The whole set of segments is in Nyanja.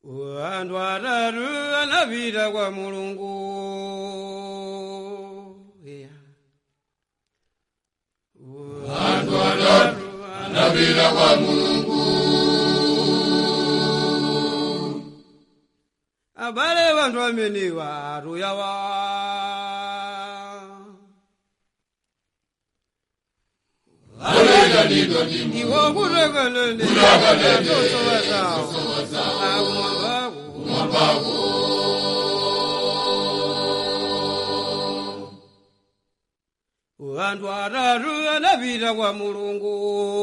Wantu atatu anapita kwa mulungu yeah. Wantu atatu napita kwa mulungu abale vantu ameniwa atuyawa alekanidwa ndi iwo kutekelende Kutakalende. tosowasawo akumwambako mwambako vantu atatu anapita kwa mulungu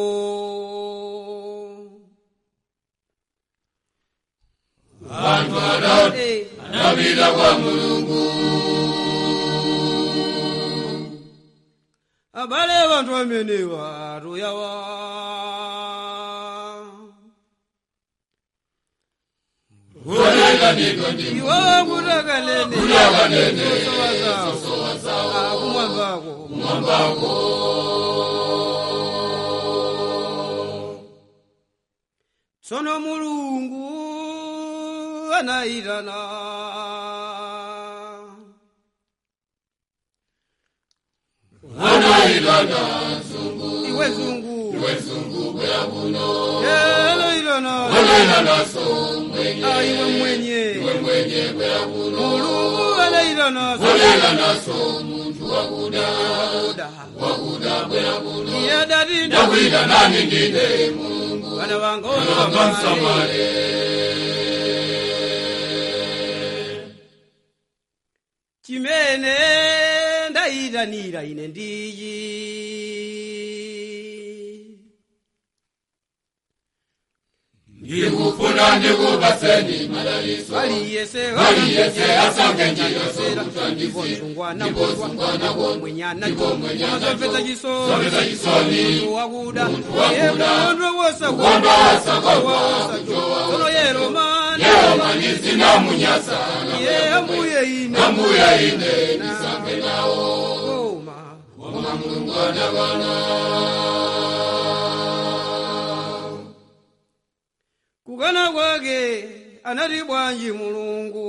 vantu atatu Eh, napita kwa mulungu abale vantu amenewa atuyawa alekanidwa ndi iwo kutekelende Kutakalende. tosowasawo akumwambako mwambako tsono mulungu anayitana anayitana iwe zungu wezungu kwera kuno yeloyitana olena naso mwenye aiwe mwenye mwenye kwera kuno mulungu anayitana olena naso muntu wakuda Wakuda. wakuda kwera kuno iye dati ndakwita nani ndine mulungu bana amba vangaosamale msamale chimene ndayitanira ine ndiyi ndikufuna ndikupaseni madaliso aliyese Aliyese asange njira sera zokutandizira. ndipo msungwana Ndipo mbodwa msungwana ndipo mbodwa. mwenyana Ndipo mwenyana mazomvetsa zomvetsa chisoni chisoni. Munthu wakuda wakuda. iye kukondwa wosa Kukondwa wosa wosa tsono yero mani lero manisi namunyasa iye ambuye ine ambuya ine ndisambe nawo koma wama mulungu anabana kukana kwake anati bwanji mulungu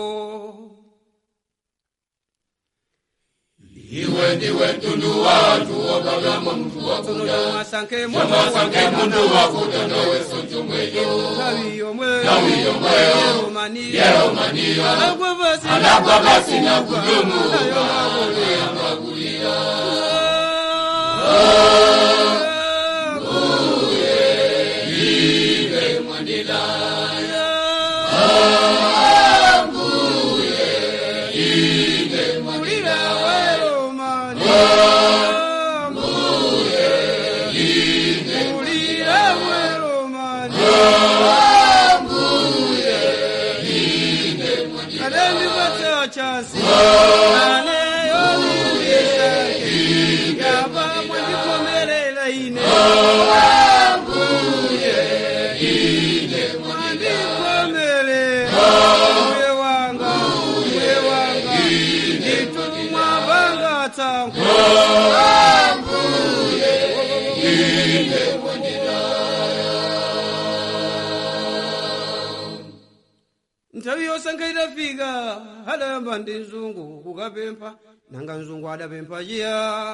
iwe ndiwe mtundu watu wokagamba muntu tsono wakuda tomwasankhe chamasange muntu wakuda noweso chomweyo nthawi yomwe Nthawi yomweyo. yero mani yero maniyo anagwa pasi anagwa pasi na kudumu nayo makulira amakulira ive mwandila ive mwandila Tangu. nthawi yosankha itafika adayamba ndi mzungu kukapempha nanga mzungu adapempha chiya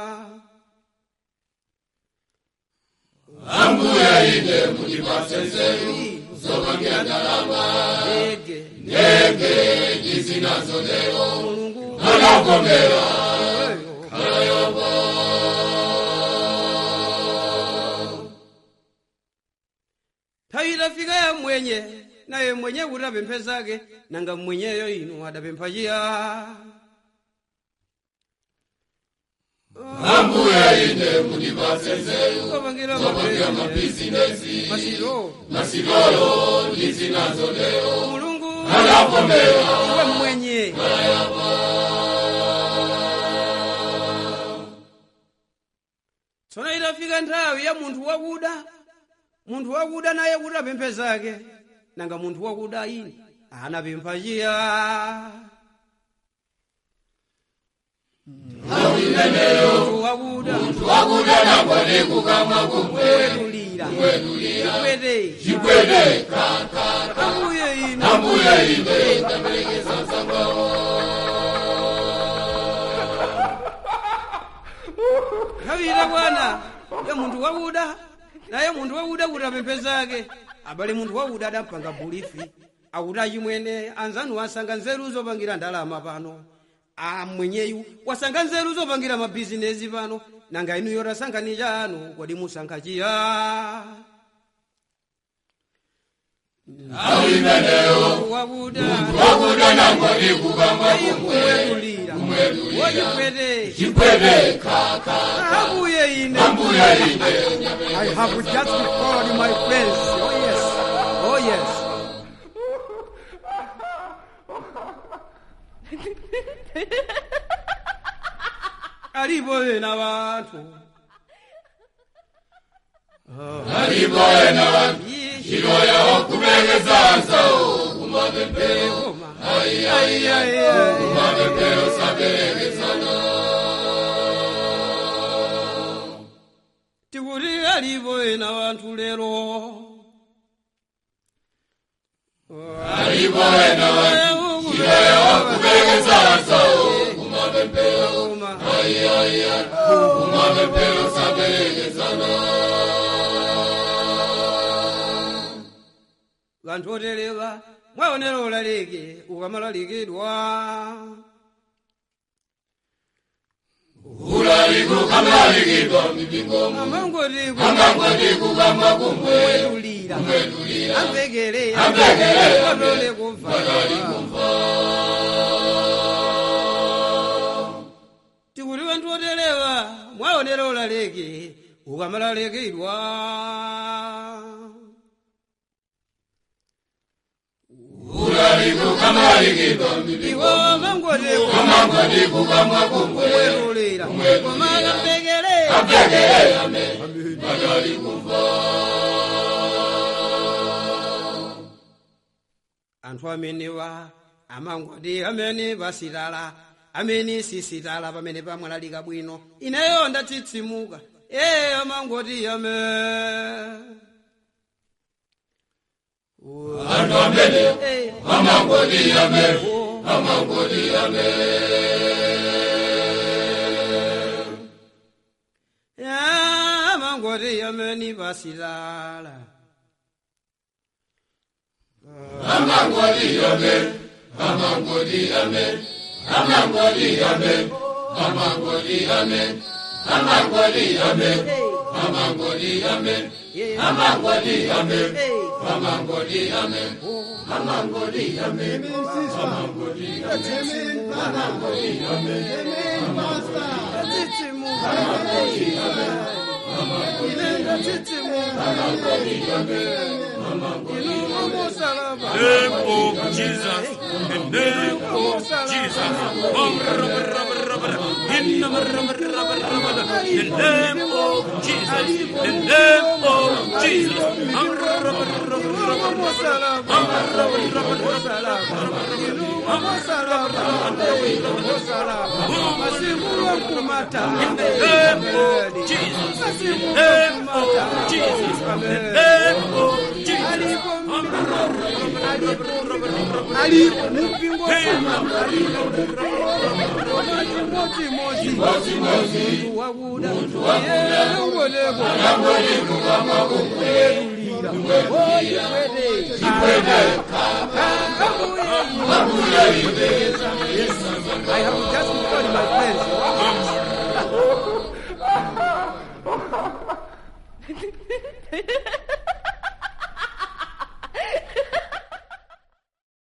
ambuya ine mutipase nzeru zopangira ndalama ndege ndege izinazo lero mulungu anakomera weyo nthawi itafika ya mwenye naye mwenye kuti apemphe zake nanga mwenyeyo inu adapempha chiya ambuya ine mutipase nzeru kapangira zopangira mapezi mabizinesi masiro masikolo ndizinazo lero mulungu anakomera iwe mwenye tsono itafika nthawi ya munthu wakuda munthu wakuda naye kuti apemphe zake nanga munthu wakuda ine anapempha chiya munthu wakuda wakuda nangwani kukamwa kumwe kuwetulira Kuwetulira. chikwete chikwete kaka ambuye ine ambuye ine ndaperekeza msangawo kavira bwana ya munthu wakuda naye munthu wakuda kuti apemphe abale munthu wakuda adampanga bulifi akuti achimwene anzanu wasanga nzeru zopangira ndalama pano amwenyeyu wasanga nzeru zopangira mabhizinesi pano nanga inuyo tasankhani chanu kodi musankha chiya awu imeneyo wakuda wakuda nangoti kukamba kumwedulira wochikwete chikwete kaka ambuye ine ambuye ine I have just called my friends. Oh yes. Oh yes. alipo ena vanthu alipo ena vantu iloya wakuperekeza nsawo kumapempero kumapempero saperekezana tikuti alipo ena vanthu lero alipo ena vantu iloya wakuperekeza nsawo kumapempero kumapempero saperekezana vanthu oterewa mwaonera ulalike ukamalalikidwa ulaliko kamlalikidwa mipingo amangoti amangoti kukamba kumwe kumwedulira amvekere Amvekere. patole kumva tikuti vanthu oterewa mwaonera ulalike ukamalalikidwa ulaliko kamlalikidwa mipingo iwo amangoti amangoti kukamba kumwe kumwedulira koma amvekere amvekere ame patali kumva anthu amenewa amangoti amene pasitala amene sisitala pamene pamwalalika bwino ineyo ndatsitsimuka ee amangoti ame anthu amene Eh, amangoti ame oh, amangoti ame ah, amangoti amene pasitala amangoti ame amangoti ame amangoti ame amangoti ame amangoti ame amangoti ame yeah, amangoti ame hey, amangoti ame amangoti ame amangoti ndatsitsimuka ine ndatsitsimuka inu amosalaba name of Jesus, the name of Jesus. Oh, rubber, rubber, rubber, in the rubber, rubber, rubber, the name of Jesus, the name of Jesus. Oh, rubber, rubber, rubber, rubber, name of Jesus, the name of Jesus, the name of Jesus. ali mupingo munthu wakuda iye uwoneko I have just called my friends.